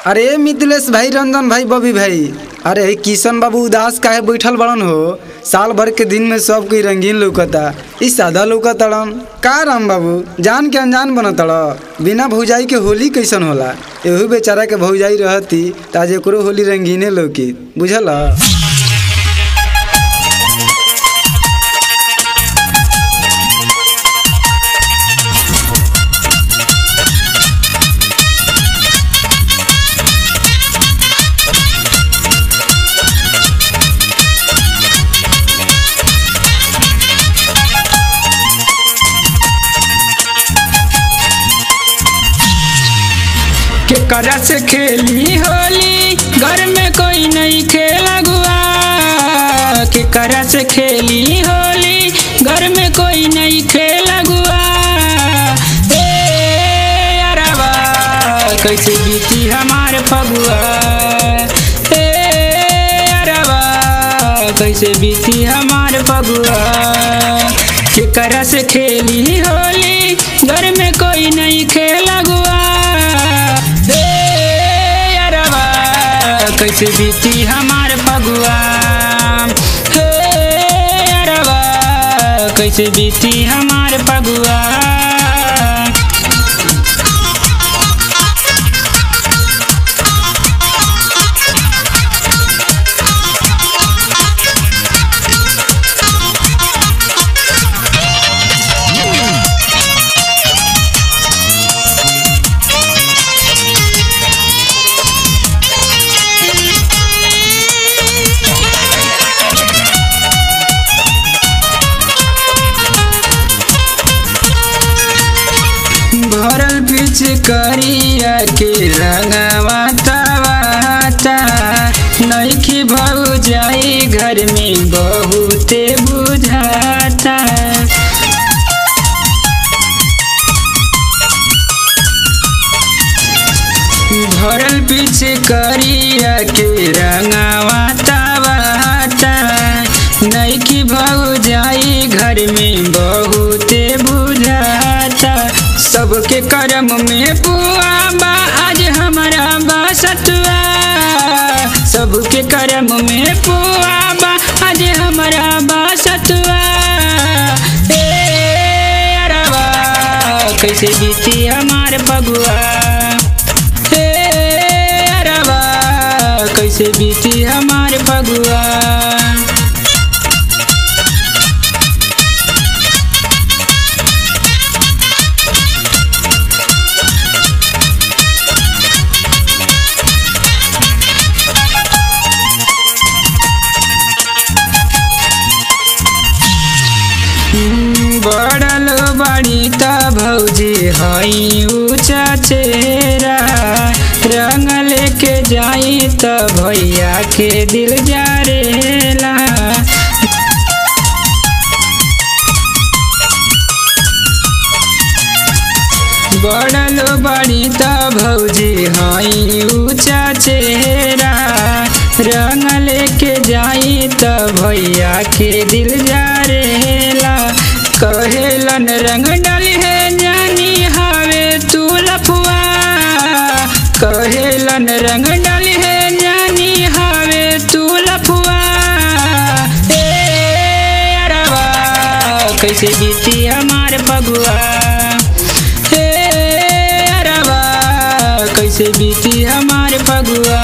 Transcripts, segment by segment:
अरे मिथिलेश भाई रंजन भाई बबी भाई अरे किशन बाबू उदास काहे बैठल बड़न हो साल भर के दिन में सब कोई रंगीन लौकता ई सादा लौकतड़न का राम बाबू जान के अनजान बनतड़ बिना भौजाई के होली कैसन होला एहू बेचारा के भौजाई रहती ताज एकरो होली रंगीने लौकी बुझल केकरा से खेली होली घर में कोई नहीं खेला गुआ केकरा से खेली होली घर में कोई नहीं खेला गुआ ए अरबा कैसे बीती हमारे फगुआ ए अरबा कैसे बीती हमारे फगुआ केकरा से खेली होली घर में कोई नहीं खेला गुआ हे अरबा कैसे बीती हमार फगुआ हे अरबा कैसे बीती हमार फगुआ भरल बीच करिया के रंगवा तवाता नईखी भौ जाई घर में बहुते बुझाता भरल बीच करिया के रंगवा तवाता नईखी भौ जाई घर में बहुते बुझाता सबके करम में पुआ बा आज हमारा बसतुआ सबके करम में पुआ बा आज हमारा बसतुआ ए अरबा कैसे बीती हमार फगुआ हे अरबा कैसे बीती हमार फगुआ बड़ल बड़ी त भौजी हई ऊँचा चेहरा रंग लेके जाई त भैया के दिल जारेला बड़ल बड़ी त भौजी हई ऊँचा चेहरा रंग लेके जाई त भैया के दिल जारेला कहेलन रंग डाली है जानी हावे तू लफुआ कहेलन रंग डाली है जानी हावे तू लफुआ ए अरबा कैसे बीती हमार फगुआ हे अरबा कैसे बीती हमार फगुआ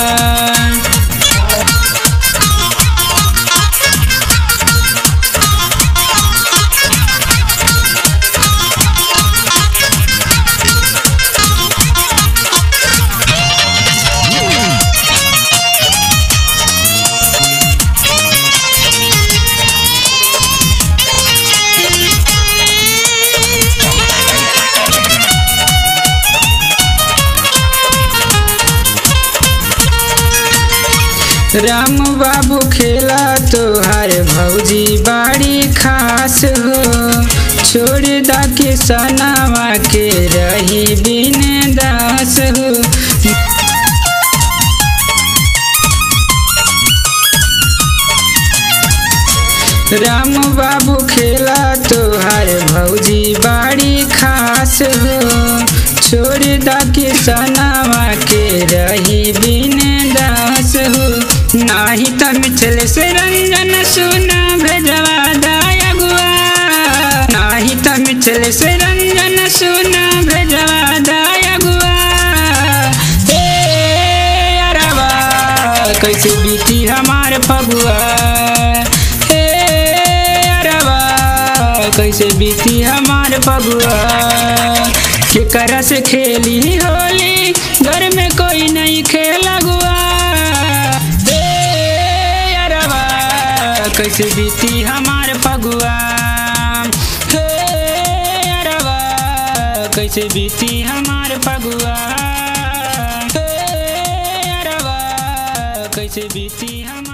राम बाबू खेला तोहार भौजी बाड़ी खास हो छोड़ दा के सनावा के रही बिन दास हो राम बाबू खेला तोहार भौजी बाड़ी खास हो छोड़ दा के सनावा के रही मिथिल से रंजन सुना भेजवा दायगुआ नाही त मिथिल से रंजन सुना भेजवा दायगुआ ए अरबा कैसे बीती हमार फगुआ ए अरबा कैसे बीती हमार फगुआ केकरा से खेली होली घर में कोई नहीं खेला गुआ ए अरबा कैसे बीती हमार फगुआ हे अरबा कैसे बीती हमार फगुआ हे अरबा कैसे बीती हमार